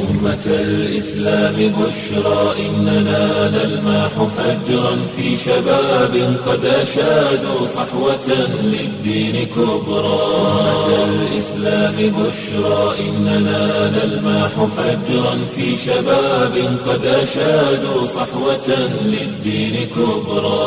أمة الإسلام بشرى إننا نلمح فجرا في شباب قد أشادوا صحوة للدين كبرى أمة الإسلام بشرى إننا نلمح فجرا في شباب قد أشادوا صحوة للدين كبرى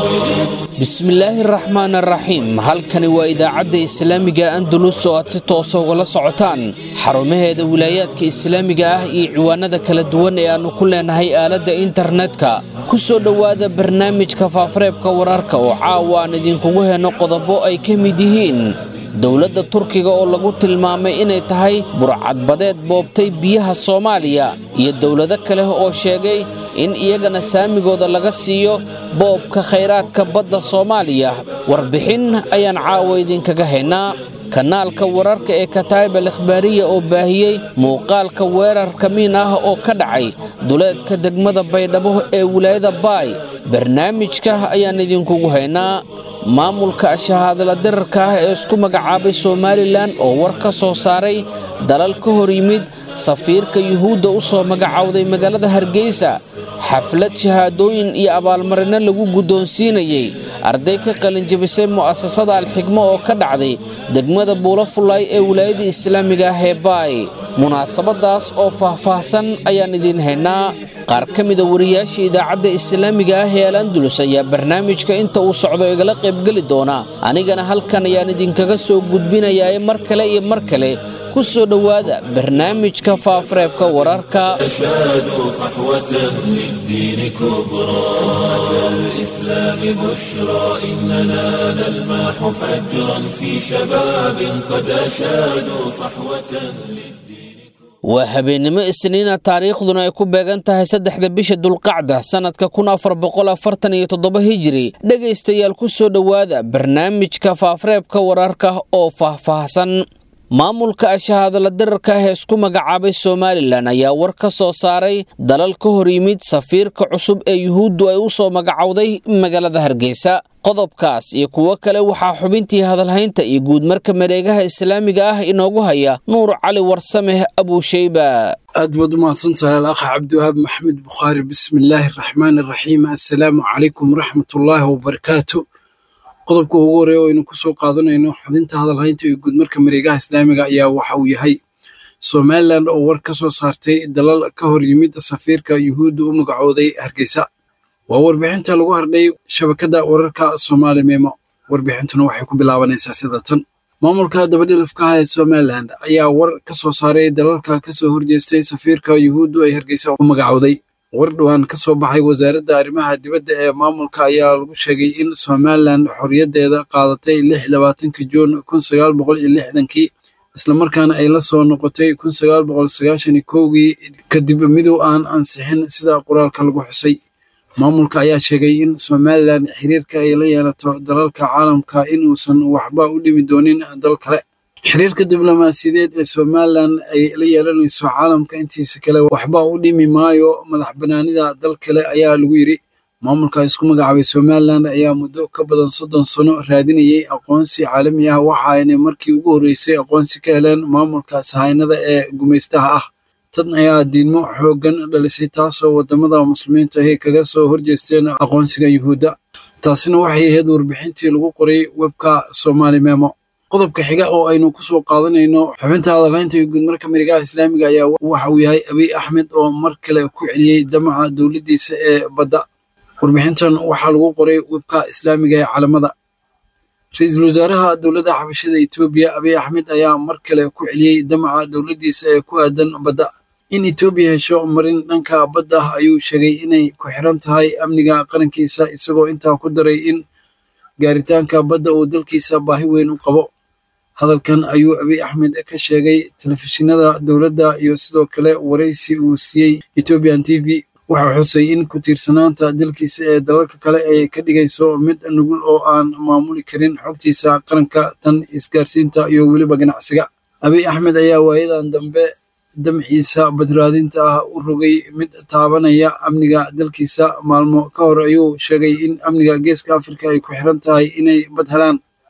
bismillaahi raxmaan araxiim halkani waa idaacadda islaamiga andalus oo aad si toosa ugala socotaan xarumaheeda wilaayaadka islaamiga ah iyo ciwaanada kala duwan ee aannu ku leenahay aaladda internetka ku soo dhowaada barnaamijka faafareebka wararka oo caawa aan idinkugu henno qodobo ay ka mid yihiin dowladda turkiga oo lagu tilmaamay inay tahay burcadbadeed boobtay biyaha soomaaliya iyo dowlado kale oo sheegay in iyagana saamigooda laga siiyo boobka khayraadka badda soomaaliya warbixin ayaan caawa idinkaga haynaa kanaalka wararka ee kataayib al ikhbaariya oo baahiyey muuqaalka weerar kamiin ah oo ka dhacay duleedka degmada baydhabo ee wilaayada baay barnaamijka ayaan idinkugu haynaa maamulka shahaadala dirarka ah ee isku magacaabay somalilan oo war ka soo saaray dalal ka hor yimid safiirka yuhuudda u soo magacowday magaalada hargeysa xaflad shahaadooyin iyo abaalmarino lagu guddoonsiinayey arday ka qalinjabisay mu'asasada alxigmo oo ka dhacday degmada buulo fullaay ee wilaayada islaamiga ah ee baay munaasabadaas oo faahfaahsan ayaan idiin haynaa qaar ka mida wariyaasha idaacadda islaamiga ah ee al andulus ayaa barnaamijka inta uu socdo igala qaybgeli doona anigana halkan ayaan idinkaga soo gudbinayaa mar kale iyo mar kale ku soo dhowaada barnaamijka faafareebka wararka أشادوا صحوة للدين كبرى أمة الإسلام بشرى إننا نلمح فجرا في شباب قد أشادوا صحوة للدين waa habeennimo isniina taariikhduna ay ku beegan tahay saddexda bisha dulqacda sannadka kun afar boqol afartan iyo toddoba hijiri dhegaystayaal ku soo dhowaada barnaamijka faafareebka wararka oo faahfaahsan maamulka shahaadala dirarka ah ee isku magacaabay somalilan ayaa war ka soo saaray dalal ka hor yimid safiirka cusub ee yuhuuddu ay u soo magacowday magaalada hargeysa qodobkaas iyo kuwo kale waxaa xubintii hadalhaynta iyo guudmarka mareegaha islaamiga ah inoogu haya nuur cali warsameh abuusheyba aad baad u mahadsantahay alakh cabdiwahaab maxamed bukhaari bismillaahi araxmaan araxiim assalaamu calaykum waraxmatullaahi wabarakaatu qodobka ugu horeeya oo aynu ku soo qaadanayno xubinta hadalhaynta iyo guudmarka mareegaha islaamiga ayaa waxa uu yahay somalilan oo war ka soo saartay dalal ka hor yimid safiirka yuhuudda u magacooday hargeysa waa warbixinta lagu hardhay shabakadda wararka soomaali meemo warbixintuna waxay ku bilaabanaysaa sida tan maamulka dabadhilafka ah ee somalilan ayaa war ka soo saaray dalalka ka soo horjeestay safiirka yuhuuddu ay hargeysa u magacowday war dhowaan ka soo baxay wasaaradda arrimaha dibadda ee maamulka ayaa lagu sheegay in somalilan xorriyaddeeda qaadatay lix labaatanka juun kun sagaal boqol iyo lixdankii islamarkaana ay la soo noqotay kun sagaal boqol sagaashan iyo kowgii kadib midow aan ansixin sida qoraalka lagu xusay maamulka ayaa sheegay in somalilan xiriirka ay la yeelato dalalka caalamka inuusan waxba u dhimi doonin dal kale xiriirka diblomaasiyadeed ee somalilan ay la yeelanayso caalamka intiisa kale waxba u dhimi maayo madax banaanida dal kale ayaa lagu yidri maamulka isku magacaabay somalilan ayaa muddo ka badan soddon sano raadinayay aqoonsi caalami ah waxaayna markii ugu horreysay aqoonsi ka heleen maamulka sahaynada ee gumaystaha ah tan ayaa diidmo xooggan dhalisay taasoo waddamada muslimiinta ahi kaga soo horjeesteen aqoonsiga yuhuudda taasina waxay ahayd warbixintii lagu qoray webka somaali memo qodobka xiga oo aynu ku soo qaadanayno xubinta hadalhaynta iyo guudmarka marigaha islaamiga ayaa waxa uu yahay abiy axmed oo mar kale ku celiyey damaca dowladdiisa ee badda warbixintan waxaa lagu qoray webka islaamiga ee calamada ra-iisul wasaaraha dowladda xabashada etoobiya abiy axmed ayaa mar kale ku celiyey damaca dowladdiisa ee ku aadan badda in etoobiya hesho marin dhanka badda ah ayuu sheegay inay ku xiran tahay amniga qarankiisa isagoo intaa ku daray in gaaritaanka badda uu dalkiisa baahi weyn u qabo hadalkan ayuu abiy axmed ka sheegay telefishinada dowladda iyo sidoo kale waraysi uu siiyey ethiopian t v waxaa xusay in ku tiirsanaanta dalkiisa ee dalalka kale ay ka dhigayso mid nugul oo aan maamuli karin xogtiisa qaranka tan isgaarsiinta iyo weliba ganacsiga abiy axmed ayaa waayadan dambe damciisa badraadinta ah u rogay mid taabanaya amniga dalkiisa maalmo ka hor ayuu sheegay in amniga geeska afrika ay ku xiran tahay inay bad helaan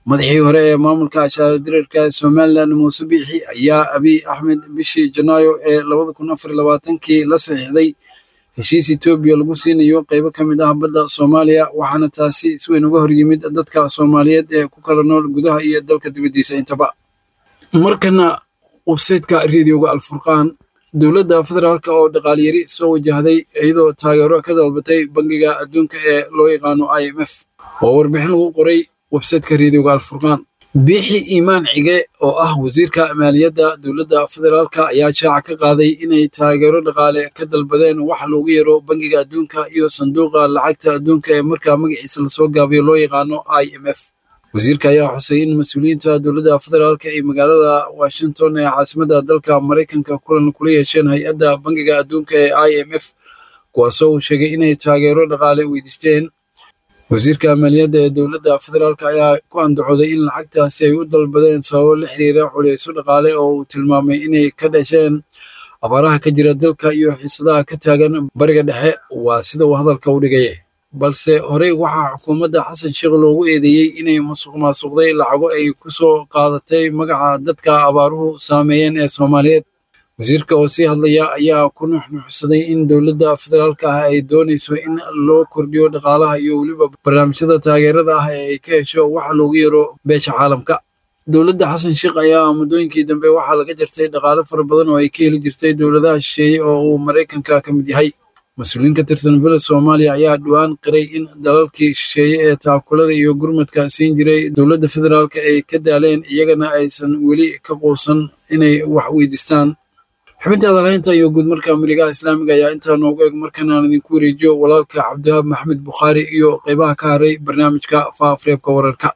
madaxii hore ee maamulka shaardirarka somalilan muuse biixi ayaa abiy axmed bishii janaayo ee labada kun afar iyo labaatankii la saxiixday heshiis etoobiya lagu siinayo qeybo ka mid ah badda soomaaliya waxaana taasi si weyn uga horyimid dadka soomaaliyeed ee ku kala nool gudaha iyo dalka dibaddiisa intaba markana websayteka radioga alfurqaan dowladda federaalk oo dhaqaalyari soo wajahday iyadoo taageero ka dalbatay bangiga adduunka ee loo yaqaano i m f oo warbixin lagu qoray websayteka radioga alfurqaan biixi iimaan cige oo ah wasiirka maaliyadda dowladda federaalk ayaa shaaca ka qaaday inay taageero dhaqaale ka dalbadeen waxa loogu yeero bangiga adduunka iyo sanduuqa lacagta adduunka ee markaa magaciisa lasoo gaabiyo loo yaqaano i m f wasiirka ayaa xusay in mas-uuliyiinta dowladda federaalk ay magaalada washington ee caasimadda dalka maraykanka kulan kula yeesheen hay-adda bangiga adduunka ee i m f kuwaasoo uu sheegay inay taageero dhaqaale weydiisteen wasiirka maaliyadda ee dowladda federaalk ayaa ku andacooday in lacagtaasi ay u dalbadeen sababo la xiriira culeyso dhaqaale oo uu tilmaamay inay ka dhasheen abaaraha ka jira dalka iyo xiisadaha ka taagan bariga dhexe waa sida uu hadalka u dhigay balse horey waxaa xukuumadda xasan sheekh loogu eedeeyey inay musuq maasuqday lacago ay ku soo qaadatay magaca dadka abaaruhu saameeyeen ee soomaaliyeed wasiirka oo sii hadlaya ayaa ku nuxnuxsaday in dowladda federaalka ah ay doonayso in loo kordhiyo dhaqaalaha iyo weliba barnaamijyada taageerada ah ee ay ka hesho waxa loogu yeero beesha caalamka dowladda xasan sheekh ayaa muddooyinkii dambe waxaa laga jartay dhaqaale fara badan oo ay ka heli jirtay dowladaha shisheeye oo uu maraykanka ka mid yahay mas-uuliyiin ka tirsan villa soomaaliya ayaa dhowaan qiray in dalalkii shisheeye ee taakulada iyo gurmadka siin jiray dowladda federaalka ay ka daaleen iyagana aysan weli ka quusan inay wax weydiistaan xubinta hadalhaynta iyo guudmarka amrigaha islaamiga ayaa intaa noogu eg markan aan idinku wareejiyo walaalka cabdiwahaab maxmed bukhaari iyo qeybaha ka haray barnaamijka faaafreebka wararka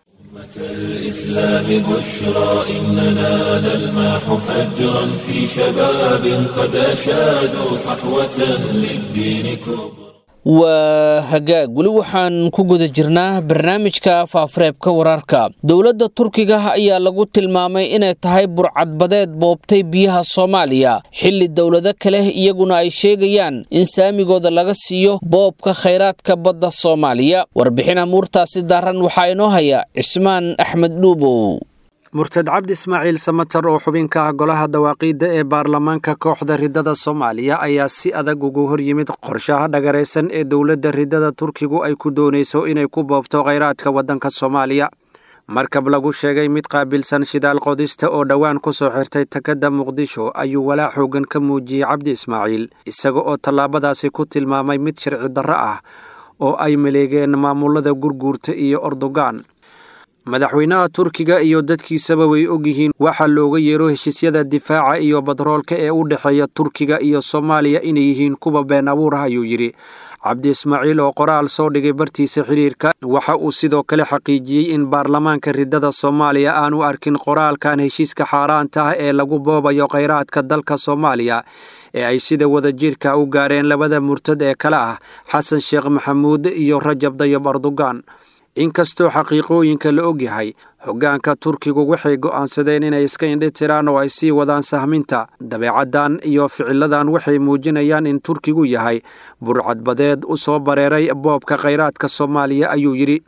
الإسلام بشرى إننا نلمح فجرا في شباب قد أشادوا صحوة للدين كبرى waa hagaag weli waxaan ku guda jirnaa barnaamijka faafareebka wararka dowladda turkiga ayaa lagu tilmaamay inay tahay burcadbadeed boobtay biyaha soomaaliya xilli dowlado kale iyaguna ay sheegayaan in saamigooda laga siiyo boobka khayraadka badda soomaaliya warbixin amuurtaasi daaran waxaa inoo haya cismaan axmed dhuubow murtad cabdi ismaaciil samatar oo xubin ka ah golaha dawaaqiidda ee baarlamaanka kooxda riddada soomaaliya ayaa si adag ugu hor yimid qorshaha dhagaraysan ee dowladda riddada turkigu ay ku doonayso inay ku boobto khayraadka waddanka soomaaliya markab lagu sheegay mid qaabilsan shidaal qodista oo dhowaan ku soo xirtay takadda muqdisho ayuu walaac xoogan ka muujiyey cabdi ismaaciil isaga oo tallaabadaasi ku tilmaamay mid sharci darro ah oo ay maleegeen maamulada gurguurta iyo ordogan madaxweynaha turkiga iyo dadkiisaba way ogyihiin waxaa looga yeero heshiisyada difaaca iyo badroolka ee u dhexeeya turkiga iyo soomaaliya inay yihiin kuwa been abuur ah ayuu yidhi cabdi ismaaciil oo qoraal soo dhigay bartiisa xiriirka waxa uu sidoo kale xaqiijiyey in baarlamaanka riddada soomaaliya aanu arkin qoraalkan heshiiska xaaraanta ah ee lagu boobayo khayraadka dalka soomaaliya ee ay sida wadajirka u gaareen labada murtad ee kale ah xasan sheekh maxamuud iyo rajab dayab erdogan inkastoo xaqiiqooyinka la ogyahay hoggaanka turkigu waxay go'aansadeen inay iska indhi tiraan oo ay sii wadaan sahminta dabeecaddan iyo ficiladan waxay muujinayaan in turkigu yahay burcadbadeed u soo bareeray boobka khayraadka soomaaliya ayuu yidhi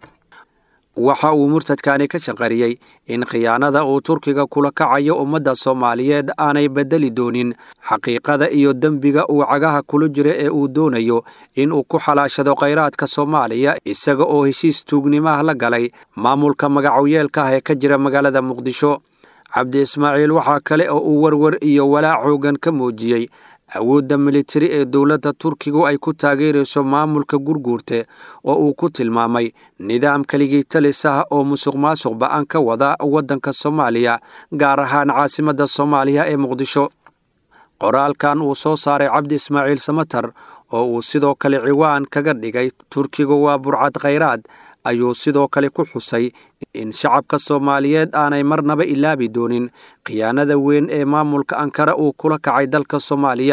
waxa uu murtadkani ka shaqariyey in khiyaanada uu turkiga kula kacayo ummadda soomaaliyeed aanay beddeli doonin xaqiiqada iyo dembiga uu cagaha kula jira ee uu doonayo in uu ku xalaashado khayraadka soomaaliya isaga oo heshiis tuugnimaah la galay maamulka magacoyeelka ah ee ka jira magaalada muqdisho cabdi ismaaciil waxaa kale oo uu werwer iyo walaac xoogan ka muujiyey awoodda militari ee dowladda turkigu ay ku taageerayso maamulka gurguurte oo uu ku tilmaamay nidaam keligii talis ah oo musuq maasuq ba'an ka wada waddanka soomaaliya gaar ahaan caasimadda soomaaliya ee muqdisho qoraalkan uu soo saaray cabdi ismaaciil samatar oo uu sidoo kale ciwaan kaga dhigay turkigu waa burcad khayraad ayuu sidoo kale ku xusay in shacabka soomaaliyeed aanay marnaba ilaabi doonin khiyaanada weyn ee maamulka ankara uu kula kacay dalka soomaaliya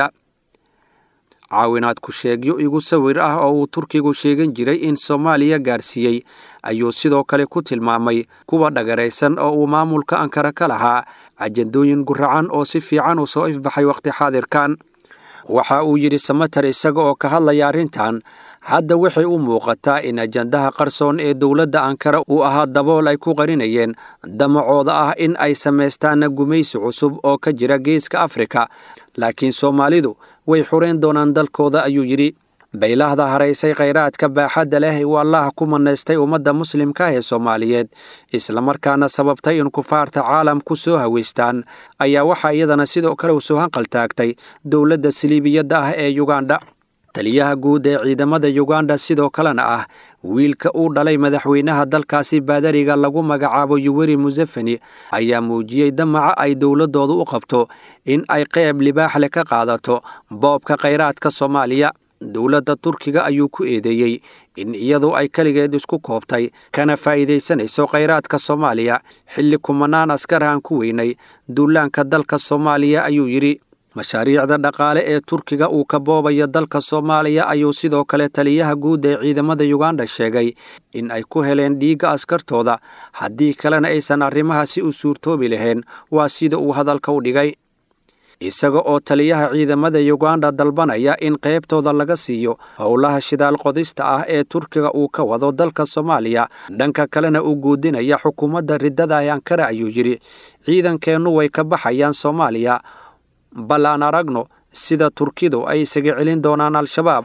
caawinaad ku sheegyo igu sawir ah oo uu turkigu sheegan jiray in soomaaliya gaarsiiyey ayuu sidoo kale ku tilmaamay kuwa dhagaraysan oo uu maamulka ankara ka lahaa ajandooyin guracan oo si fiican u soo ifbaxay wakhti xaadirkan waxa uu yidhi samatar isaga oo ka hadlaya arrintan hadda waxay u muuqataa in ajandaha qarsoon ee dowladda ankara uu ahaa dabool ay ku qarinayeen damacooda ah in ay samaystaan gumaysi cusub oo ka jira geeska afrika laakiin soomaalidu way xurayn doonaan dalkooda ayuu yidhi baylahda haraysay khayraadka baaxadda leh uu allaah ku manaystay ummadda muslimka ee soomaaliyeed islamarkaana sababtay in kufaarta caalamku soo haweystaan ayaa waxaa iyadana sidoo kale u soo hanqaltaagtay dowladda siliibiyadda ah ee yugandha taliyaha guud ee ciidamada yugandha sidoo kalena ah wiilka uu dhalay madaxweynaha dalkaasi baadariga lagu magacaabo yuweri musefeni ayaa muujiyey damaca ay dowladdooda u qabto in ay qeyb libaax leh ka qaadato boobka khayraadka soomaaliya dowladda turkiga ayuu ku eedeeyey in iyadu ay keligeed isku koobtay kana faa'iidaysanayso khayraadka soomaaliya xilli kumanaan askar aan ku weynay duulaanka dalka soomaaliya ayuu yidhi mashaariicda dhaqaale ee turkiga uu ka boobayo dalka soomaaliya ayuu sidoo kale taliyaha guud ee ciidamada yugandha sheegay in ay ku heleen dhiigga askartooda haddii kalena aysan arrimahaasi u suurtoobi lahayn waa sida uu hadalka u dhigay isaga oo taliyaha ciidamada yugandha dalbanaya in qaybtooda laga siiyo howlaha shidaal qodista ah ee turkiga uu ka wado dalka soomaaliya dhanka kalena uu guudinaya xukuumadda riddada ee ankara ayuu yidhi ciidankeennu way ka baxayaan soomaaliya bal aan aragno sida turkidu ay isaga celin doonaan al-shabaab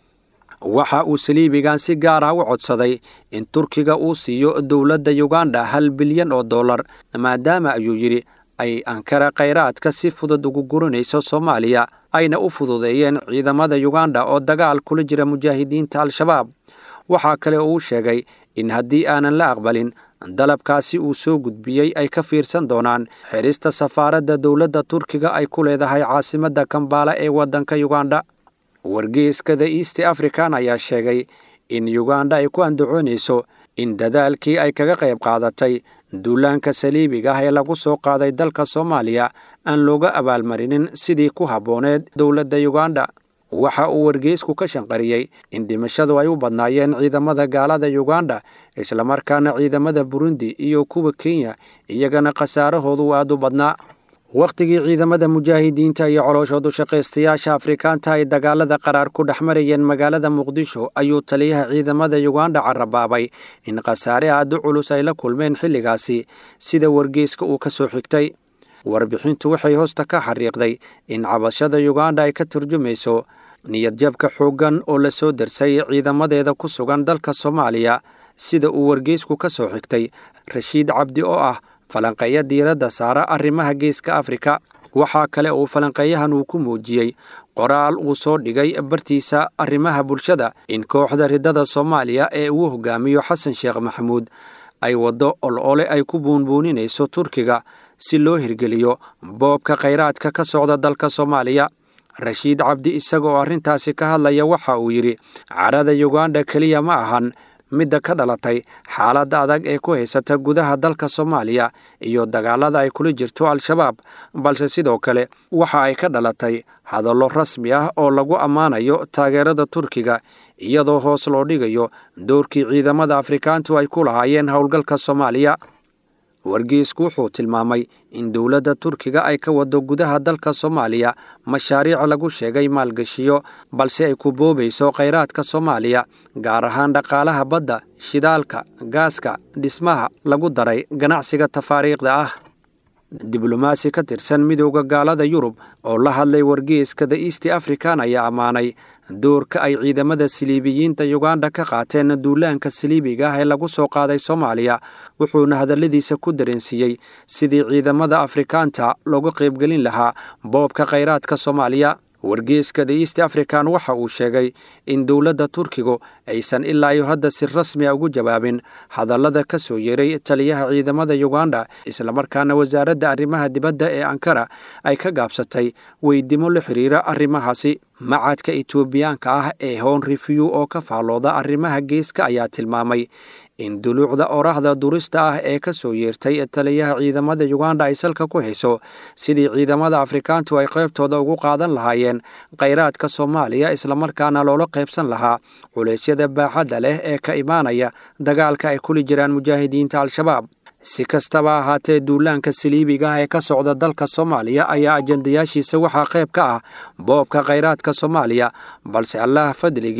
waxa uu saliibigan si gaar ah u codsaday in turkiga uu siiyo dowladda yugandha hal bilyan oo dollar maadaama ayuu yidhi ay ankara khayraadka si fudud ugu gurinayso soomaaliya ayna u fududeeyeen ciidamada yugandha oo dagaal kula jira mujaahidiinta al-shabaab waxaa kale uu sheegay in haddii aanan la aqbalin dalabkaasi uu soo gudbiyey ay ka fiirsan doonaan xirista safaaradda dowladda turkiga ay ku leedahay caasimadda kambaala ee waddanka yugandha wargeyska the east african ayaa sheegay in yugandha ay ku andacoonayso in dadaalkii ay kaga qayb qaadatay duulaanka saliibiga ah ee lagu soo qaaday dalka soomaaliya aan looga abaalmarinin sidii ku habbooneed dowladda yugandha waxa uu wargeysku ka shanqariyey in dhimashadu ay u badnaayeen ciidamada gaalada yugandha islamarkaana ciidamada burundi iyo kuwa kenya iyagana khasaarahoodu aad u badnaa wakhtigii ciidamada mujaahidiinta iyo colooshoodu shaqaystayaasha afrikaanta ay dagaalada qaraar ku dhex marayeen magaalada muqdisho ayuu taliyaha ciidamada yugandha carabaabay in khasaare aad u culus ay la kulmeen xilligaasi sida wargeyska uu ka soo xigtay warbixintu waxay hoosta ka xariiqday in cabashada yugandha ay ka turjumayso niyadjabka xooggan oo la soo darsay ciidamadeeda ku sugan dalka soomaaliya sida uu wargeysku ka soo xigtay rashiid cabdi oo ah falanqeeya diiradda saara arrimaha geeska afrika waxaa kale uu falanqeeyahan uu ku muujiyey qoraal uu soo dhigay bartiisa arrimaha bulshada in kooxda riddada soomaaliya ee uu hogaamiyo xasan sheekh maxamuud ay waddo ol-ole ay ku buunbuuninayso turkiga si loo hirgeliyo boobka khayraadka ka socda dalka soomaaliya rashiid cabdi isaga oo arrintaasi ka hadlaya waxa uu yidhi carada yugandha keliya ma ahan midda ka dhalatay xaaladda adag ee ku haysata gudaha dalka soomaaliya iyo dagaalada ay kula jirto al-shabaab balse sidoo kale waxa ay ka dhalatay hadallo rasmi ah oo lagu ammaanayo taageerada turkiga iyadoo hoos loo dhigayo doorkii ciidamada afrikaantu ay ku lahaayeen howlgalka soomaaliya wargeysku wuxuu tilmaamay in dowladda turkiga ay ka wado gudaha dalka soomaaliya mashaariic lagu sheegay maalgashiyo balse ay ku boobayso khayraadka soomaaliya gaar ahaan dhaqaalaha badda shidaalka gaaska dhismaha lagu daray ganacsiga tafaariikhda ah diblomaasi ka tirsan midooda gaalada yurub oo la hadlay wargeyska the east african ayaa ammaanay doorka ay ciidamada siliibiyiinta yugandha ka qaateen duulaanka siliibiga ah ee lagu soo qaaday soomaaliya wuxuuna hadalladiisa ku dareensiiyey sidii ciidamada afrikaanta looga qaybgelin lahaa boobka khayraadka soomaaliya wargeeska the east african waxa uu sheegay in dowladda turkigu aysan ilaa iyo hadda si rasmi a ugu jawaabin hadallada ka soo yeeray taliyaha ciidamada yugandha islamarkaana wasaaradda arrimaha dibadda ee ankara ay ka gaabsatay weydimo la xiriira arrimahaasi macadka etoobiyaanka ah ee hon reviw oo ka faallooda arrimaha geeska ayaa tilmaamay in duluucda oraahda durista ah ee ka soo yeertay taliyaha ciidamada yugandha ay salka ku hayso sidii ciidamada afrikaantu ay qaybtooda ugu qaadan lahaayeen khayraadka soomaaliya islamarkaana loola qaybsan lahaa culeysyada baaxadda leh ee ka imaanaya dagaalka ay kuli jiraan mujaahidiinta al-shabaab si kastaba ahaatee duulaanka saliibiga ah ee ka socda dalka soomaaliya ayaa ajandayaashiisa waxaa qayb ka ah boobka khayraadka soomaaliya balse allaah fadligii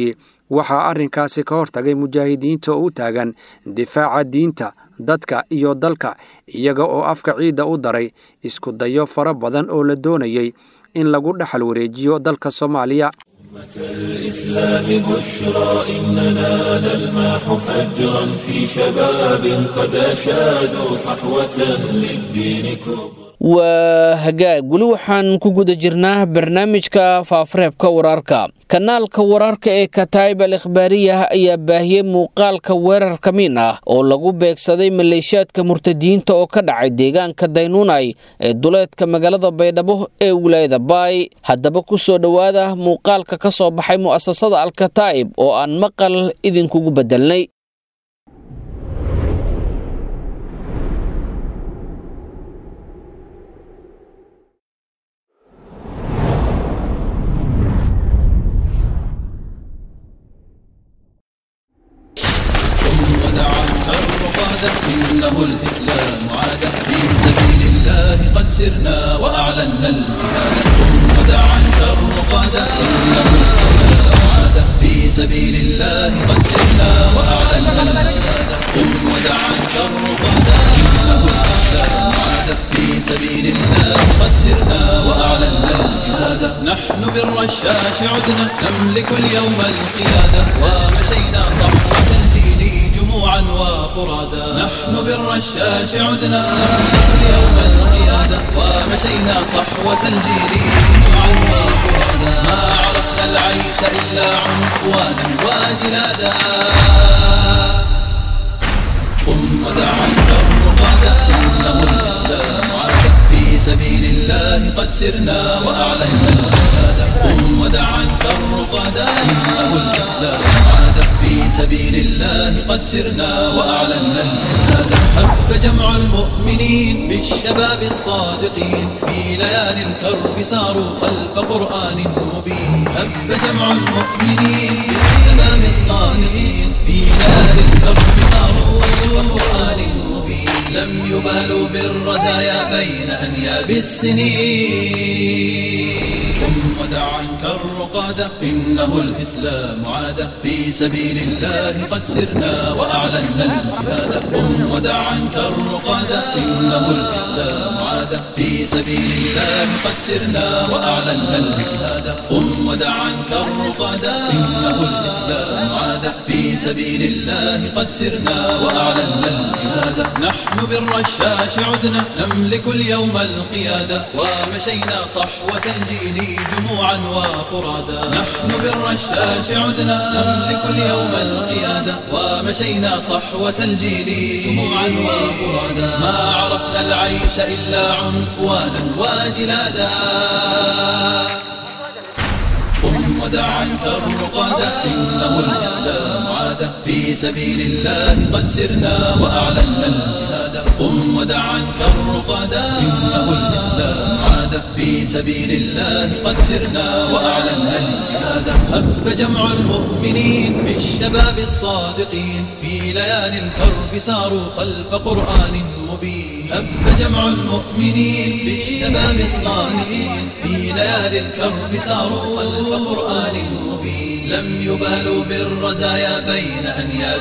waxaa arrinkaasi ka hortagay mujaahidiinta oo u taagan difaaca diinta dadka iyo dalka iyaga oo afka ciidda u daray isku dayo fara badan oo la doonayay in lagu dhexal wareejiyo dalka soomaaliya الإسلام بشرى إننا نلمح فجرا في شباب قد أشادوا صحوة للدين كبرى waa hagaag weli waxaan ku guda jirnaa barnaamijka faafareebka wararka kanaalka wararka ee kataib al ikhbaariyah ayaa baahiyey muuqaalka weerar ka miin ah oo lagu beegsaday maleeshiyaadka murtadiyiinta oo ka dhacay deegaanka daynuunay ee duleedka magaalada baydhabo ee wilaayada baay haddaba ku soo dhowaada muuqaalka ka soo baxay mu'asasada alkataa'ib oo aan maqal idinkugu beddelnay إنه الإسلام عاد في سبيل الله قد سرنا وأعلنا الجهاد قم ودعا الرقاد إنه الإسلام عاد في سبيل الله قد سرنا وأعلنا الجهاد قم ودعا الرقاد إنه الإسلام عاد في سبيل الله قد سرنا وأعلنا الجهاد نحن بالرشاش عدنا نملك اليوم القيادة ومشينا صحوة الدين جموعا وفرادا نحن بالرشاش عدنا نملك اليوم القيادة ومشينا صحوة الجيل جموعا وفرادا ما عرفنا العيش إلا عنفوانا وجلادا قم ودعا الرقادا إنه الإسلام عاد في سبيل الله قد سرنا وأعلنا الجهاد قم ودعا الرقادا إنه الإسلام عاد في سبيل الله قد سرنا وأعلنا الجهاد حب جمع المؤمنين بالشباب الصادقين في ليالي الكرب ساروا خلف قرآن مبين هب جمع المؤمنين بالشباب الصادقين في ليالي الكرب ساروا خلف قرآن مبين لم يبالوا بالرزايا بين أنياب السنين قم ودعا الرقادة إنه الإسلام عاد في سبيل الله قد سرنا وأعلنا الجهاد قم ودعا الرقادة إنه الإسلام عاد في سبيل الله قد سرنا وأعلنا الجهاد قم ودعا الرقادة إنه الإسلام عاد في سبيل الله قد سرنا وأعلنا الجهاد نحن بالرشاش عدنا نملك اليوم القيادة ومشينا صحوة الجيل جموعا وفرادا نحن بالرشاش عدنا نملك اليوم القيادة ومشينا صحوة الجيل جموعا وفرادا ما عرفنا العيش إلا عنفوانا وجلادا قم ودعا الرقادة إنه الإسلام عاد في سبيل الله قد سرنا وأعلنا الجهاد قم ودعا الرقادة إنه الإسلام عاد في سبيل الله قد سرنا وأعلنا الجهاد هب جمع المؤمنين بالشباب الصادقين في ليالي الكرب ساروا خلف قرآن مبين هب جمع المؤمنين بالشباب الصادقين في ليالي الكرب ساروا خلف قرآن مبين لم يبالوا بالرزايا بين أنياب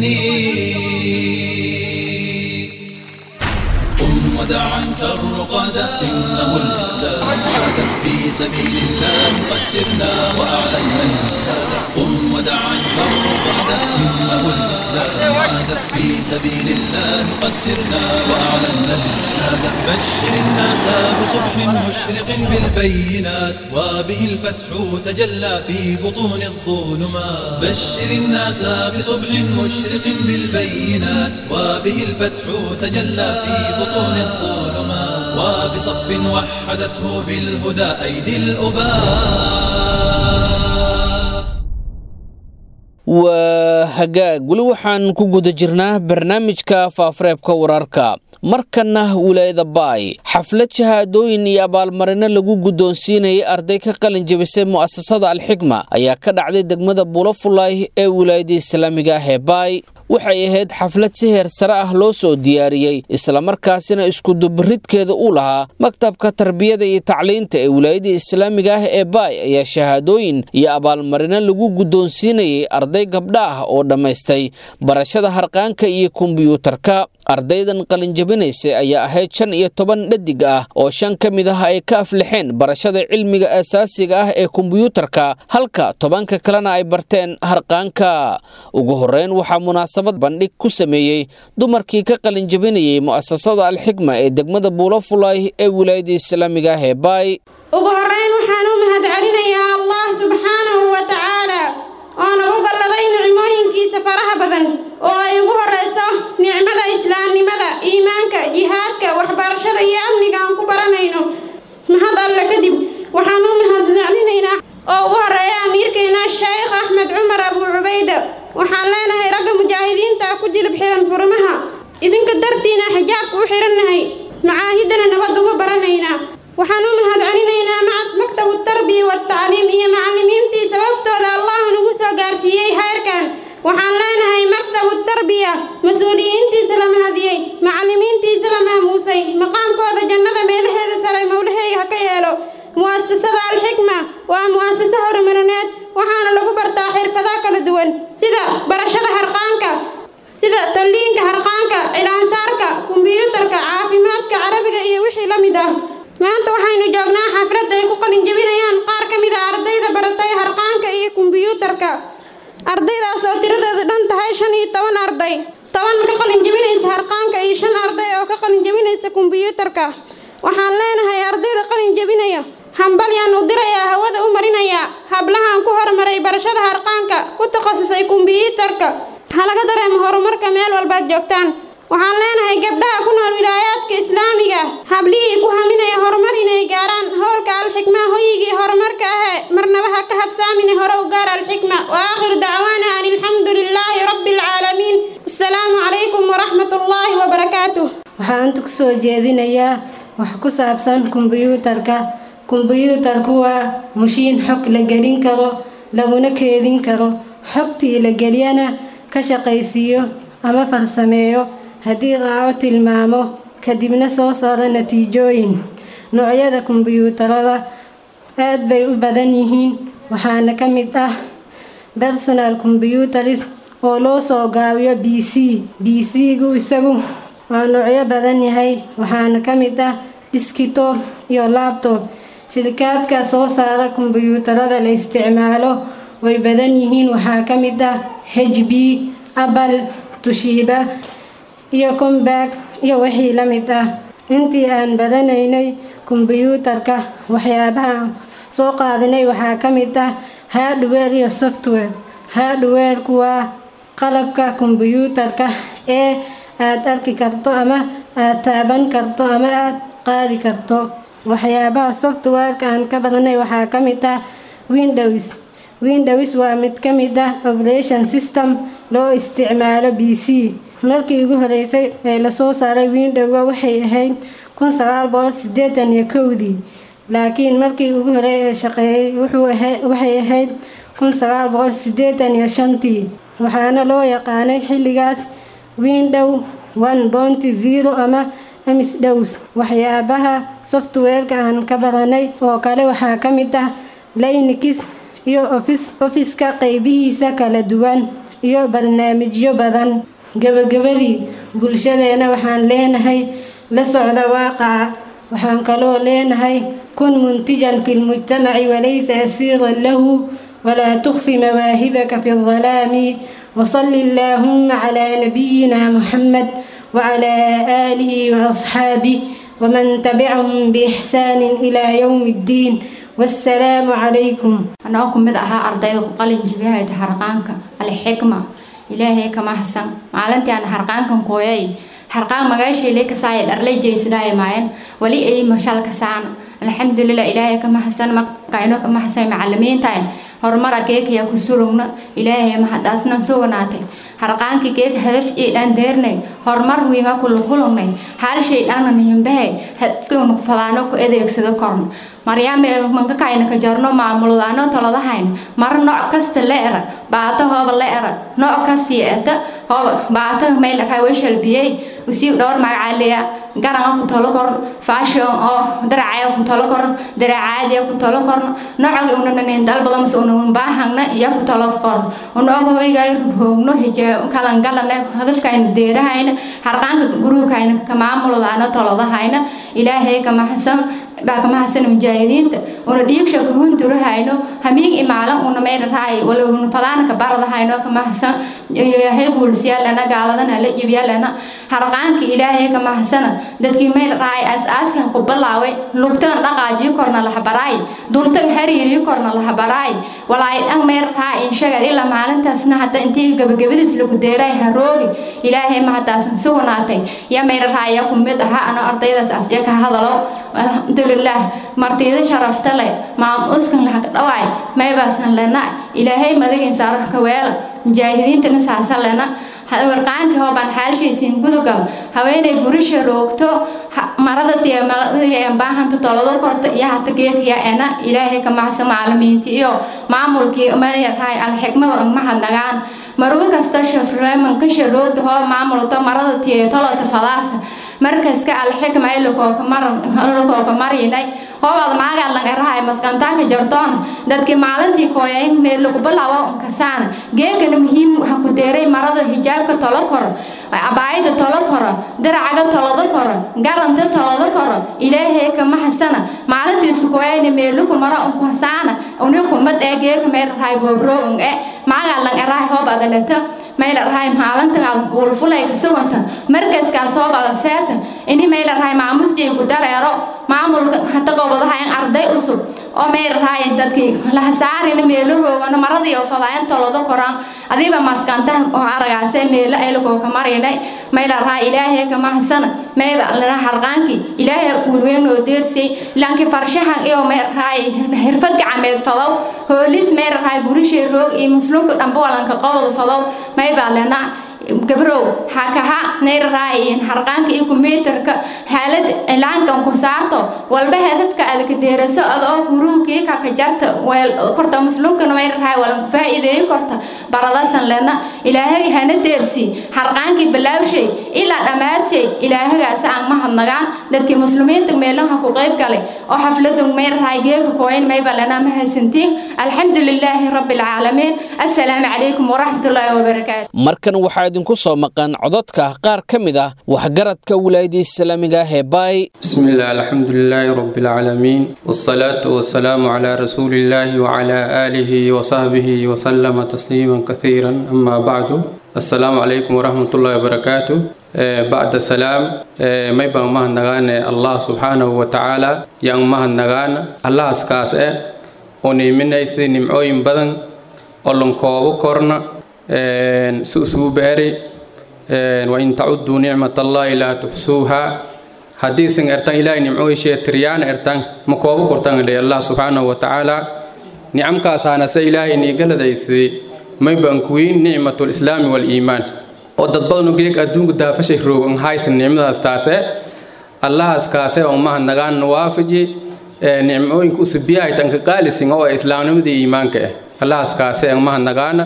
السنين قم ودعا الرقادة إنه الإسلام عاد في سبيل الله قد سرنا وأعلنا الجهاد قم ودعا الرقادة إنه الإسلام عاد في سبيل الله قد سرنا وأعلنا الجهاد بشر الناس بصبح مشرق بالبينات وبه الفتح تجلى في بطون الظلمات بشر الناس بصبح مشرق بالبينات وبه الفتح تجلى في بطون الظلمات وبصف وحدته بالهدى أيدي الأباء waa hagaag weli waxaan ku guda jirnaa barnaamijka faafareebka wararka markanna wilaayada baay xaflad shahaadooyin iyo abaalmarino lagu guddoonsiinayay arday ka qalin jebisay mu'asasada alxikma ayaa ka dhacday degmada bulafulay ee wilaayada islaamiga ah ee baay waxay ahayd xaflad si heer sare ah loo soo diyaariyey islamarkaasina iskudubaridkeeda u lahaa maktabka tarbiyada iyo tacliinta ee wilaayada islaamiga ah ee baay ayaa shahaadooyin iyo abaalmarino lagu guddoonsiinayay arday gabdha ah oo dhammaystay barashada harqaanka iyo kombiyuutarka ardaydan qalinjabinaysay ayaa ahayd shan iyo toban dhadig ah oo shan ka mid ah ay ka aflixeen barashada cilmiga asaasiga ah ee kombiyuutarka halka tobanka kalena ay barteen harqaanka ugu horreyn waxaa munaasabad bandhig ku sameeyey dumarkii ka qalinjabinayay mu'asasada alxikma ee degmada buulafulay ee wilaayada islaamiga ah ee baay ugu horrayn waxaan u mahadcelinayaa allah subxaanahu wa tacaala oo nagu galladay nicmooyinkiisa faraha badan oo ay ugu horrayso nicmada islaamnimada iimaanka jihaadka waxbarashada iyo amniga aan ku baranayno mahad alle kadib waxaan u mahadcelinaynaa oo ugu horreeya amiirkeena sheekh axmed cumar abuu cubayda waxaan leenahay ragga mujaahidiinta ku jilib xiran furmaha idinka dartiina xijaabka u xirannahay macaahidana nabad uga baranaynaa waxaan u mahadcelinaynaa maktabu tarbiya watacliim iyo macallimiintii sababtooda allah nagu soo gaarsiiyey heerkan waxaan leenahay maktabu tarbiya mas-uuliyiintiisa la mahadiyey macallimiintiisa la maamuusay maqaamkooda jannada meelaheeda sare mowlaheey ha ka yeelo mu'asasada alxikma waa mu'asase horumarineed waxaana lagu bartaa xirfadaha kala duwan sida barashada harqaanka sida talliinka harqaanka cilaansaarka kombiyuutarka caafimaadka carabiga iyo wixii la mid ah maanta waxaynu joognaa xaflad ay ku qalinjabinayaan qaar ka mid a ardayda baratay harqaanka iyo kombiyuutarka ardaydaas oo tiradoodu dhan tahay shan iyo toban arday toban ka qalinjabinaysa harqaanka iyo shan arday oo ka qalinjabinaysa kombiyuutarka waxaan leenahay ardayda qalinjabinaya hambalyaan u dirayaa hawada u marinayaa hablahaan ku horumaray barashada harqaanka ku takhasusay kombiyuutarka ha laga dareemo horumarka meel walbaad joogtaan waxaan leenahay gabdhaha ku nool wilaayaadka islaamiga hablihii ku haminaya horumar inay gaaraan howlka alxikma hoyigii horumarka ahee marnaba ha ka habsaamine hore u gaar alxikma wa aakhiru dacwaana an alxamdu lilaahi rabbi alcaalamiin assalaamu calaykum waraxmat ullaahi wabarakaatuh waxaan inta ku soo jeedinayaa wax ku saabsan kombiyuutarka kombiyuutarku waa mushiin xog la gelin karo laguna keedin karo xogtii la geliyana ka shaqaysiiyo ama farsameeyo haddii raaco tilmaamo kadibna soo saaro natiijooyin noocyada kombiyuutarada aad bay u badan yihiin waxaana ka mid ah personal combyutaris oo loo soo gaabiyo b c b c-gu isagu waa noocyo badan yahay waxaana ka mid ah diskito iyo labtob shirikaadka soo saara kombiyuutarada la isticmaalo way badan yihiin waxaa ka mid ah h b apple tushiiba iyo combag iyo wixii la mid ah intii aan baranaynay kombiyuutarka waxyaabaha soo qaadanay waxaa ka mid ah hardware iyo software hardwareku waa qalabka kombiyuutarka ee aad arki karto ama aad taaban karto ama aad qaadi karto waxyaabaha softwareka aan ka baranay waxaa ka mid ah windows windows waa mid ka mid ah operation system loo isticmaalo b c markii ugu horeysay ee lasoo saaray windowga waxay ahayd kun sagaal boqol sideetan iyo kowdii laakiin markii ugu horey ee shaqeeyey waxay ahayd kun sagaal boqol sideetan iyo shantii waxaana loo yaqaanay xilligaas window one bonty zero ama ms dhows waxyaabaha softwareka aan ka baranay oo kale waxaa ka mid ah linux iyo ofiska qeybihiisa kala duwan iyo barnaamijyo badan gabagabadii bulshadeena waxaan leenahay la socda waaqaca waxaan kaloo leenahay kun muntijan fi lmujtamaci walaysa asiiran lahu walaa tukfi mawaahibaka fi aldalaami wasali allaahuma calaa nabiyina muxamed wacalaa aalihi waasxaabih waman tabicahum biixsaanin ilaa yowmi ddiin wassalaamu calaykum anoo ku mid ahaa ardayda ku qalin jibiyahayda harqaanka alxikma ilaahay kama hasan maalintii aan harqaankan kooyay harqaan magaashayle kasaaya dharlay jeysadaayo maayan wali ay mashal kasaan alxamdulilah ilaahay kama hasan maqayno kama hasan macalimiintaan horumar akeekaya ku surugna ilaahay mahadaasnan suganaatay harqaankii geeg hadaf ii dhan deernay horumar wiinga kula kulungnay hal shay dhanna nihimbahay hadafkiinu fadaano ku adeegsado korno maryaame mankakayna ka jarno maamuldaano toladahayn mara nooc kasta la era baata hooba la era nooc kastii eta hooba baata mayl raweshalbiyey usii dhowr magacaaleya garanga ku tolo korno fashion oo daracaya ku tolo korno daracaadiya ku tolo korno noocaga unanan dalbada mas unan baahangna iya ku tolo korno unoo hoygay hoogno hijee kalangalana hadafkayna deerahayna harqaanka gurugkayna ka maamuldaano tolodahayna ilaahay ka maxsan baa kama hasana mujaahidiinta una dhiigsha kahundurahayno hamiig imaalan una meydharaay wala una fadaanka baradahayno kama hasan ilaahay guulsiyaalana gaaladana la jibyaalana harqaanka ilaahay kama hasana dadkii meydharaay aas-aaska ku bilaaway lugtan dhaqaajiyo korna lahabaraay duntan hariiriyo korna lahabaraay walaay dhan meydharaay inshaga ilaa maalintaasna hadda intii gabagabadiis lagu deeray haroogi ilaahay mahadaasan sugnaatay ya meydharaay ya kumid aha ano ardaydaas afjee ka hadalo alxamdulilah martida sharafta leh maamuskan lahaka dhawaay maybaasan lena ilaahay madagin saararka weela mujaahidiintana saasa lena warqaanka hoobaan xaalshaysiin gudugal haweenay gurisha roogto marada baahanta tolado korta iyo hata geerkiya ena ilaahay ka macsa macalimiinti iyo maamulkii mayarahay alxikmada mahadnagaan marugo kasta shafreeman ka sharoogta hoo maamulto marada tiyo tolota fadaasa markaska alxikma ilakooka marinay hoobaad maagaa langarahay maskantaanka jartoona dadkii maalintii kooyay meel lagu bilaawo unkasaana geegana muhiim waxa ku deeray marada hijaabka tolo koro cabaayada tolo koro diracaga tolado koro garanta tolado koro ilaahay kama hasana maalintiisu kooyayna meeluku mara unkasaana unikumad ee geega meelarahay goobroog e maagaa langarahay hoobaad leta meylarahay maalintaada wulfulayka suganta markaskaas hoobada seeta ini meylarahay maamusjay ku dareero maamulka hata gobadahayan arday usub oo meylarahay dadkii lahasaarina meelo roogano maradii oo fadaayan tolado koraan adiiba maskantaha oo aragaase meelo aylakoo ka marinay meylarahay ilaahay kama hasana meyba lana harqaankii ilaahay guulweyn oo deersay lanki farshahan iyo meylarahay xirfad gacameed fadow hoolis meylarahay gurishay roog iyo muslimka dhanba walanka qobada fadow maybaa lena gabrow hakaha neyraraayin harqaanka iyo kumbiyuutarka xaalad ilaankan ku saarto walba hadafka aad ka deeraso adoo huruugkii kaka jarta weel korta muslimkana meyraraay walan ku faa'iideeyo korta baradasan lena ilaahay hana deersi harqaankii bilaawshay ilaa dhamaadshay ilaahagaas aan mahadnagaan dadkii muslimiinta meelaha ku qayb galay oo xafladan meyraraay geeka kooyin mayba lena mahadsantiin alxamdu lilaahi rabbi alcaalamiin assalaamu calaykum waraxmatullaahi wabarakaatu markan waxaa idinku soo maqan codadka qaar ka mid ah waxgaradka wilaayada islaamiga ah ee baay بسم الله الحمد لله رب العالمين والصلاة والسلام على رسول الله وعلى آله وصحبه وسلم تسليما كثيرا أما بعد السلام عليكم ورحمة الله وبركاته آه، بعد السلام آه، ما يبقى مهن نغانا الله سبحانه وتعالى yang مهن نغانا الله اسكاس اه ونيمنا يسي نمعوين بدن ولن كوابو كورنا سوسو باري وإن تعدوا نعمة الله لا تحصوها haddiisan ertan ilaahay nimcooyishee tiryaan ertan ma koobo kortan dhe allah subxaanahu wa tacaala nicamkaasaanase ilaahay niigaladaysay may bankuwiin nicmatul islaami waliimaan oo dad badanu geeg adduunku daafashay roogan haysan nicmadaas taase allahaas kaase oo maha nagaan waafaji nicmooyinka usubiyahay tanka qaalisin oo islaamnimadii iimaanka ah allahaas kaase oo maha nagaana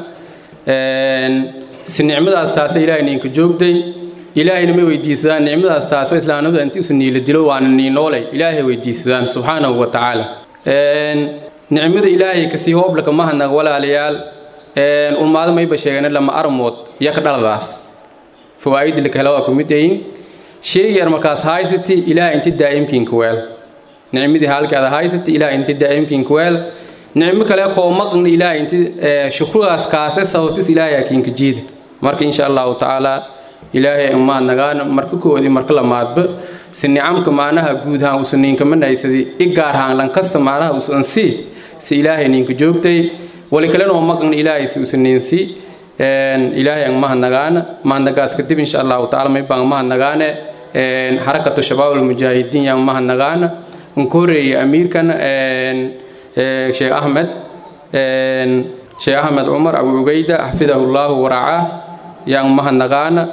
si nicmadaas taase ilaahay niinka joogday ilaahayna ma weydiisadaan nicmadaas taasoo islaamnimada inti usu niila dilo waana niinoolay ilaahay weydiisadaan subxaanahu wa tacaala nicmada ilaahay kasii hooblaka mahanaga walaalayaal ulmaado mayba sheegana lama armood iyo ka dhaladaas fawaa'idi laka hela waa ku mid yihiin sheegayar markaas haysati ilaahay inti daa'imkiinka weel nicmadii halkaada haysati ilaahay inti daa'imkiinka weel nicmo kale koo maqna ilaahay inti shukrugaas kaase sababtis ilaahay akiinka jiida marka insha allahu tacaala ilaahay umaad nagaan marka koodi marka lamaadba si nicamka maanaha guud ahaan usan ninka manaysadi i gaar ahaan lankasta maanaha usan si si ilaahay ninka joogtay wali kalena oo maqan ilaahay si usan ninsi ilaahay ang mahad nagaana mahadnagaas kadib insha allahu tacaala may baan mahad nagaane xarakatu shabaab almujaahidiin yang mahad nagaana unka horeeyay amiirkan sheekh ahmed sheekh ahmed cumar abu cugayda xafidahu llahu waracaa yaan mahadnagaana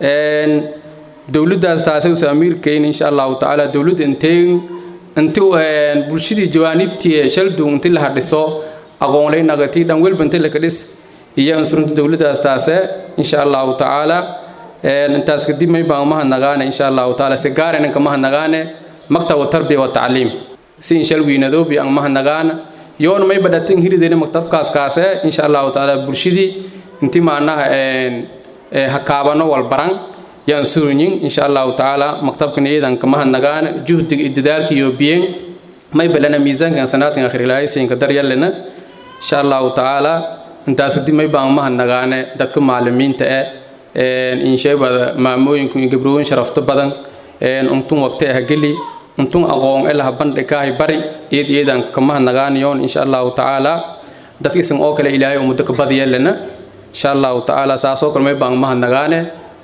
dowladdaas taasay usa amiirkayn insha allahu tacaala dowladda inteegin inti bulshadii jawaanibtii shaldu inti la hadhiso aqoonlay nagati dhan welba inti laka dhis iyo insurunta dowladdaas taase insha allahu tacaala intaas kadib may baan mahadnagaane insha allahu tacaala si gaara ninka mahadnagaane maktabu tarbiya wa tacliim si inshal wiinadoobi aan mahadnagaana yoona may badhatin hiridayna maktabkaas kaase insha allahu tacaala bulshadii inti maanaha hakaabano walbaran yaan surinyin insha allahu tacaala maktabkan iyadan ka mahadnagaana juhdiga iyo dadaalka iyo biyen may balana miisaankan sanaadkan akhrilaayaysinka daryalena insha allahu tacaala intaas kadib may baan mahadnagaane dadka macalimiinta eh insheebada maamooyinku iyo gabrooyin sharafto badan untun waqti ah geli untun aqoon elaha bandhigaahay bari iyad iyadan ka mahadnagaanayoon insha allahu tacaala dadka isan oo kale ilaahay umuddo ka badiyelena insha allahu tacaala saasoo kale may baan mahadnagaane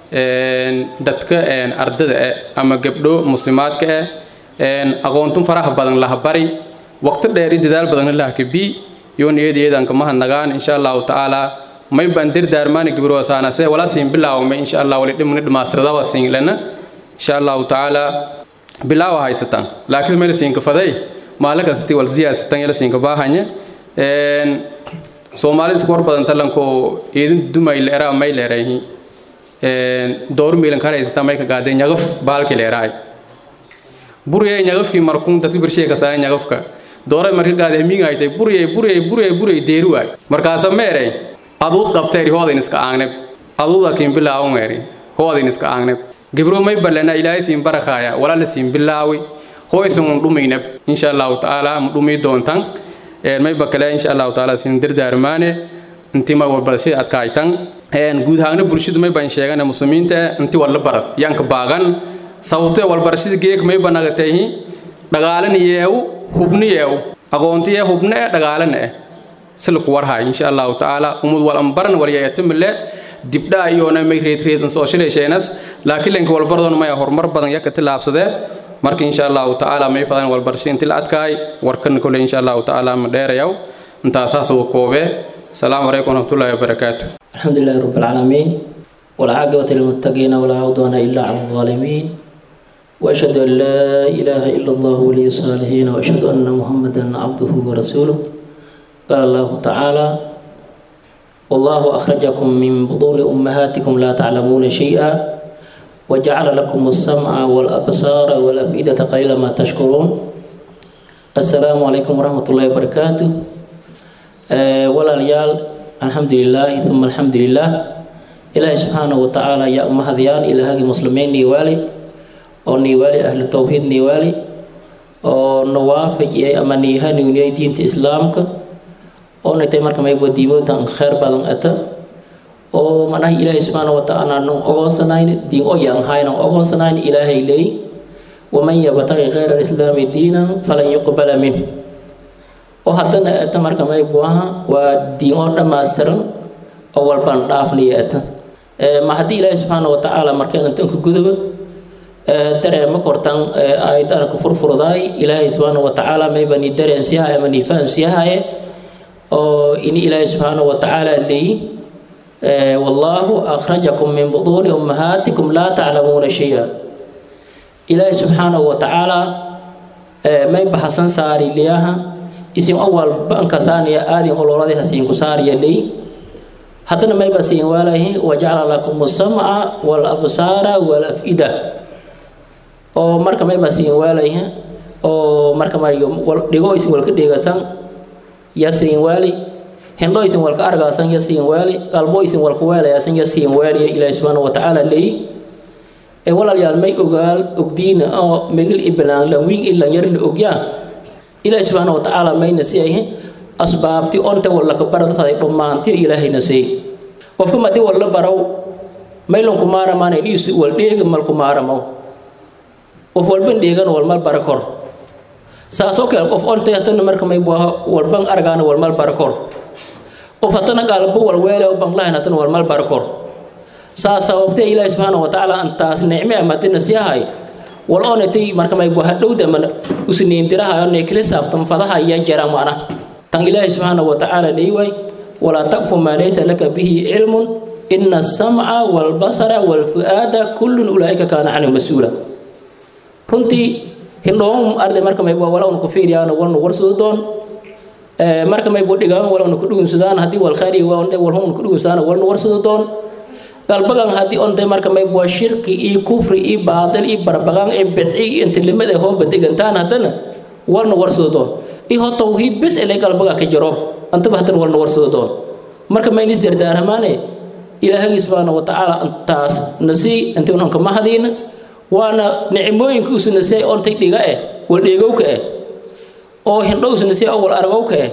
dadka ardada eh ama gabdho muslimaadka eh aqoontun faraha badan laha bari waqti dheer iyo dadaal badanna laha kabi yoon iyad iyadan ka mahadnagaan insha allahu tacaala may baan dirdaarmaani gibrosaanase wala siin bilaawme insha allah wali dhimni dhamaastradaba siin lena insha allahu tacaala bilaawa haysataan laakiin meel siinka faday maalin kasti wal siyaasatan yala siinka baahanya soomaalida isku war badan talanko idin dumay leeraa may leerahi door miilan kare haysataan may ka gaadee ñagaf baalki leeraay buriyay ñagafkii markuun dadka birshee ka saaya ñagafka dooray marka gaadee miingaytay buriyay buriyay buriyay buriyay deeri waay markaasa meerey aduud qabteeri hoodin iska aangneb aduuda kiin bilaawo meeri hoodin iska aangneb gibro may balena ilaahay siin barakaaya walaala siin bilaawi hoysan un dhumaynab insha allahu tacaala ma dhumi doontan may bakale insha allahu tacaala siin dardaarmaane inti ma walbarashada adkaaytan guud ahaana bulshadu may baan sheegana muslimiinta inti walla barad yanka baagan sababtee walbarashada geek may banagateehi dhagaalan yeew hubni yeew aqoontiye hubne eh dhagaalan eh silku warhay insha allahu tacaala umud wal ambaran walyayatamile dibdhaa iyoona may reedreedan soo shilaysheenas laakiin lenka walbaradoon maya horumar badan yaka tilaabsadee marka insha allahu tacaala may fadan walbarasho inti la adkaay warkan kole insha allahu tacaala ma dheerayaw intaasaas uu koobee السلام عليكم ورحمة الله وبركاته الحمد لله رب العالمين والعاقبة للمتقين ولا عدوان إلا على الظالمين وأشهد أن لا إله إلا الله ولي الصالحين وأشهد أن محمدا عبده ورسوله قال الله تعالى والله أخرجكم من بطون أمهاتكم لا تعلمون شيئا وجعل لكم السمع والأبصار والأفئدة قليلا ما تشكرون السلام عليكم ورحمة الله وبركاته walaalayaal alxamdulilaahi uma alxamdulilaah ilaahi subxaanahu watacaala yaa umahadiyaan ilaahagii muslimiin niiwaali oo niiwaali ahlu towxiid niiwaali oo nawaafijiyay ama niihanuuniyay diinta islaamka oo natay marka mayba diimoodan kheyr badan ata oo manaha ilaahi subxaanahu watacaala nan ogoonsanayn diin oyaan haynan ogoonsanayn ilaahay leey waman yabtaqi khayra alislaami diinan falan yuqbala minh oo haddana eta marka maybu aha waa diin oo dhammaystiran oo walbaan dhaafniyo eta ma haddii ilaahi subxaana watacaala markeen intanka guduba dareema kortan aayadana ku furfurdaay ilaahay subxaana watacaala mayba ni dareensiyahaye ama ni fahamsiyahaye oo ini ilaahi subxaana watacaala leeyi wallaahu akhrajakum min buduuni ummahaatikum laa taclamuuna shaya ilaahi subxaanahu watacaala may bahasan saari liyaha isin awal bankasaaniya aadin ololadi hasiinku saariya ley haddana mayba siin waalahi wajacala lakum samca walabsaara walafida oo marka mayba siin waalahi oo marka mariyo dhigo isin walka dheegasan ya siin waali hindho isin walka argaasan ya siin waali qalbo isin walka weelayasan ya siin waaliya ilaahi subxaana watacaala ley ee walaalyaal may ogaal ogdiina oo megil ibalaan lan wiin ilan yar la ogyaa ilaahi subxaana watacaala mayna si ahi asbaabti onta wallaka barad faday dhammaanti ilaahayna sey qofka madi walla barow maylanku maaramaana iniisu wal dheega malku maaramaw qof walban dheegana walmal bara kor saasoo kale qof ontay hatana marka may walban argaana walmal bara kor qof hatana gaalbo walweele ban lahayn hatana walmal bara kor saa sababtee ilaahi subxaana watacaala antaas nicme amadina siyahay wal onatay marka may bu hadhowda man usniindiraha neklisaabtan fadaha iya jara mana tan ilaahi subxaana watacaala leeyway walaa taqfu maa laysa laka bihi cilmun ina asamca walbasara walfu'aada kullun ulaa'ika kaana canhu mas-uula runtii hindhoon arday marka mayb waa walawna ku fiiriyaan walna warsado doon marka mayb dhigaan walawna ku dhugunsadaan haddii wal khayr iyo wal walhumna ku dhugunsadaan walna warsado doon galbagan haddii onte marka mayb waa shirki iyo kufri iyo baadil iyo barbagaan iyo bidci iyo intilimada hooba degantaan haddana walna warsado doon iyo ho tawhiid bes ele galbaga ka jaroob antaba haddana walna warsado doon marka maynis dardaaramaane ilaahagii subxaana wa tacaala intaas nasii intii unanka mahadiina waana nicmooyinka usu nasiyay ontay dhiga eh wal dheegowka eh oo hindhow usu nasiyay oo wal aragowka eh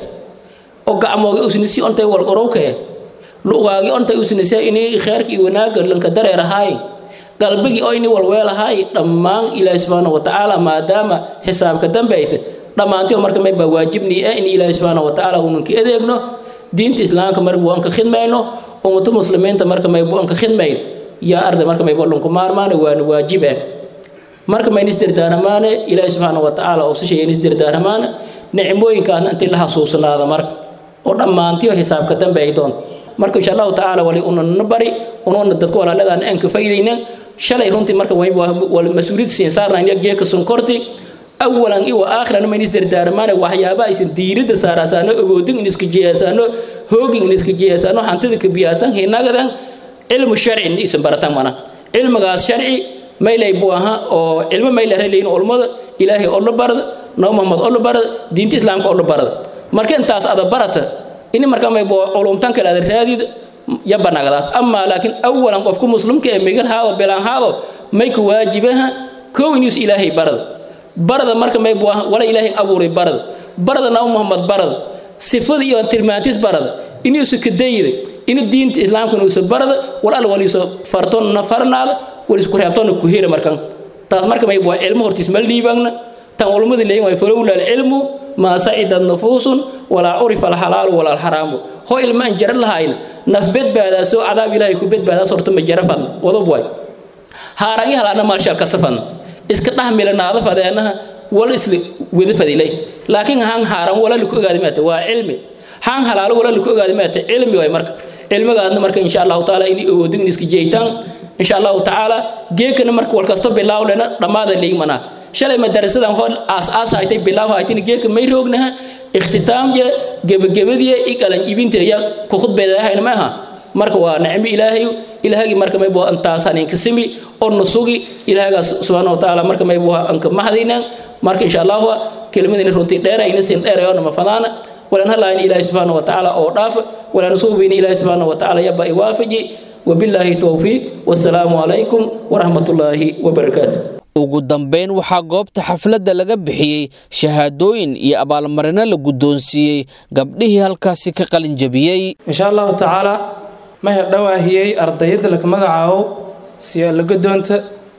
oo gacmooga usu nasiyay ontay wal qorowka eh lugaagi ontay usu nasiyay inii kheerka iyo wanaagga lanka dareerahaay galbigii oo ini walweelahaay dhammaan ilaahi subxaana wa tacaala maadaama xisaabka dambe ayta dhammaantii marka may baa waajibnii ah in ilaahi subxaana wa tacaala unanka adeegno diinta islaamka marbu aan ka khidmayno ummata muslimiinta marka maybu aan ka khidmayn yaa arday marka maybu lunku maarmaane waana waajib ah marka mayna isdirdaaramaane ilaahi subxaana wa tacaala oo si sheegay isdirdaaramaane nicmooyinkaasna intii la xasuusanaada marka oo dhammaantiyo xisaabka dambe ay doonto marka insha allahu tacaala wali unana bari unuuna dadka walaaladaan aan ka faa'iidayna shalay runtii marka wal mas-uuliyad siin saarnayna geeka sonkorti awalan iyo aakhiran ma inis dardaarmaane waxyaaba aysan diiradda saarasaano awoodin in iska jiyasaano hoogin in iska jiyasaano hantida ka biyaasan hinagadan cilmu sharci in isan baratan mana cilmigaas sharci maylay buu ahaa oo cilmo mayla releyn ulmada ilaahay oo la barada nabi muhammad oo la barada diinta islaamka oo la barada marka intaas ada barata ini marka may buu culumtan kale ada raadida ya banagadaas ama laakiin awalan qofku muslimka ee migal haado belaan haado may ku waajibaha kow inuus ilaahay barada barada marka may buu wala ilaahay abuuray barada barada nabi muhammad barada sifada iyo tilmaantiis barada inuusu ka dayida inu diinta islaamka inuusu barada wal al waliiso fartoonna farnaada waliisu ku reebtoonna ku hira markan taas marka may buu cilmo hortiis ma liibaagna tan ulmada leeyin way falowla alcilmu maa sacidat nufuusun walaa curifa alxalaalu walaa alxaraamu ho ilma aan jaran lahayna naf bedbaadaasoo cadaab ilaahay ku bedbaadaas horta ma jara fadna wadab waay haaraan i halaana maalshaal ka safadna iska dhahmilanaada fadeenaha wal isla wada fadilay laakiin han haaran wala laku ogaadi maata waa cilmi han halaalo wala laku ogaadi maata cilmi waay marka cilmigaadna marka insha allahu taala inay awoodin in iska jeeytaan insha allahu tacaala geekana marka wal kasto bilaawlena dhammaada leeymanaa shalay madarasadan hor aas aas haytay bilaaw haytin geeka may roognaha ikhtitaamja gebagabadiya i qalan ibinta ya ku khudbeedahayna ma aha marka waa nicmo ilaahay ilaahagi marka may buu antaas haninka simi oo nusugi ilaahagaas subxaana wa tacaala marka may buu anka mahadaynan marka insha allahu kelimadini runtii dheera ina sin dheerayoona ma fadaana walan halaayna ilaahi subxaana wa tacaala oo dhaafa walan suubina ilaahi subxaana wa tacaala yaba iwaafaji وبالله توفيق والسلام عليكم ورحمة الله وبركاته ugu dambayn waxaa goobta xafladda laga bixiyey shahaadooyin iyo abaalmarino la guddoonsiiyey gabdhihii halkaasi ka qalin jabiyey insha allahu tacaala mahir dhawaahiyey ardayadda laka magacaabo siyo la guddoonta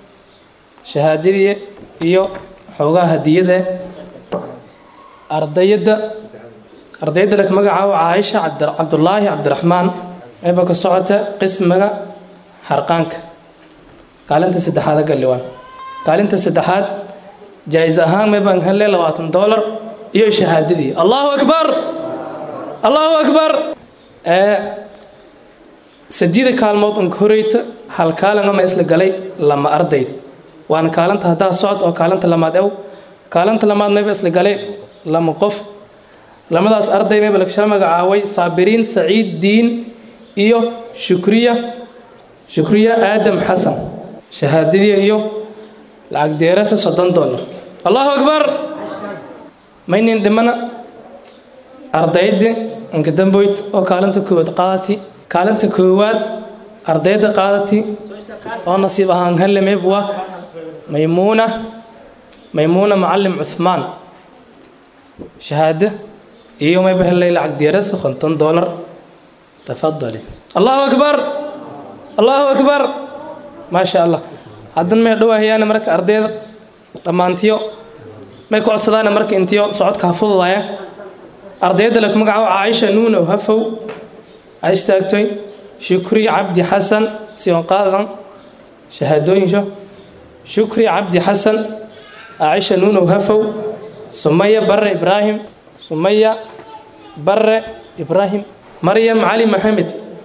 shahaadadii iyo xoogaha hadiyada ardayadda ardayadda laka magacaabo caaisha cabdulaahi cabdiraxmaan eeba ka socota qismiga xarqaanka kaalinta saddexaad galliwaan kaalinta saddexaad jaa-is ahaan meebaan hele labaatan doolar iyo shahaadadii allahu akbar allahu akbar sadiida kaalmood unka horeyta hal kaalin ama isla galay lama ardayd waana kaalinta haddaa socod oo kaalinta lamaad ew kaalinta lamaad meeba isla galay lama qof lamadaas arday meeba lakashala magacaaway saabiriin saciid diin iyo shukriya shukriya aadam xasan shahaadadii iyo lacag deerasa soddon dollar allahu akbar maynin dhimana ardayda inka damboyd oo kaalinta koowaad qaadati kaalinta koowaad ardayda qaadati oo nasiib ahaan hele meebwa maymuuna maymuuna macalim cuthmaan shahaado iyo mayba helay lacag deerasa konton dollar tafadali allahu akbar allahu akbar maasha allah haddan may dhawaahayaana marka ardayda dhammaantiyo may ku codsadaana marka intiyo socodka ha fududaya ardayda laku magacaabo caaisha nuunow hafow a istaagtoy shukri cabdi xasan sion qaadan shahaadooyinsho shukri cabdi xasan caaisha nuunow hafow sumaya barre ibraahim sumaya barre ibraahim maryam cali maxamed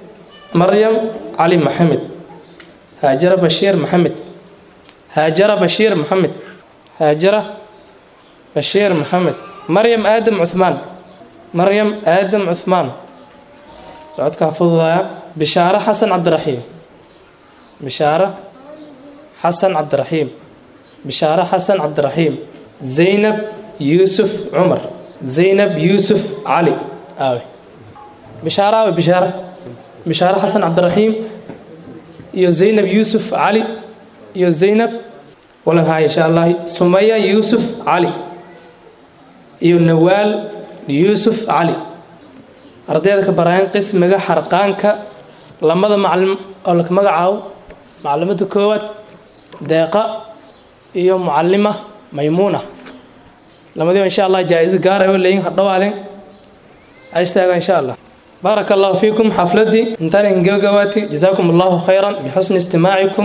maryam cali maxamed haajara bashiir maxamed haajara bashiir maxamed haajara bashiir maxamed maryam aadam cuhmaan maryam aadam cuhmaan socodkaa fududaya bishaaro xasan cabdiraxiim bishaaro xasan cabdiraxiim bishaaro xasan cabdiraxiim zaynab yuusuf cumar zaynab yuusuf cali aawe bishaaro aawe bishaaro bishaaro xasan cabdiraxiim iyo zaynab yuusuf cali iyo zaynab walan haya insha allahi sumaya yuusuf cali iyo nawaal yuusuf cali ardayda ka baraayan qismiga xarqaanka lamada macalin oo laka magacaabo macalimada koowaad deeqa iyo mucalima maymuuna lamadiiba insha allah jaa-iso gaar ay leeyihin hadhowaadeen istaaga insha allah بارك الله فيكم حفلتي انتهى إن جوجواتي جزاكم الله خيرا بحسن استماعكم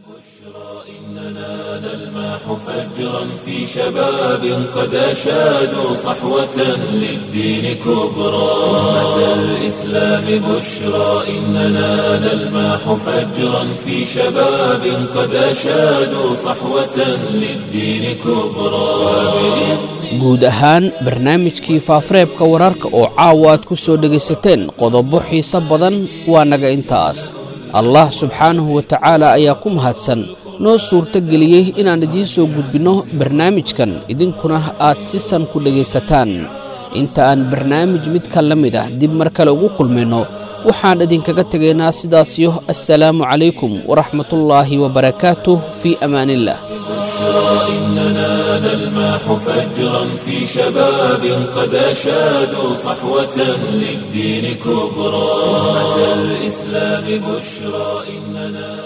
نلماح فجرا في شباب قد أشادوا صحوة للدين كبرى أمة الإسلام بشرى إننا نلماح فجرا في شباب قد أشادوا صحوة للدين كبرى guud ahaan barnaamijkii faafareebka wararka oo caawa aad ku soo dhegaysateen qodobo xiise badan waa naga intaas allah subxaanahu wa tacaala ayaa ku mahadsan noo suurto geliyey inaan idiin soo gudbinno barnaamijkan idinkuna aad si san ku dhegaysataan inta aan barnaamij midka la mid ah dib mar kale ugu kulmayno waxaan idinkaga tegaynaa sidaasiyo assalaamu calaykum waraxmatullaahi wabarakaatuh fii amaaniillah إننا نلماح فجرا في شباب قد أشادوا صحوة للدين كبرى أمة الإسلام بشرى إننا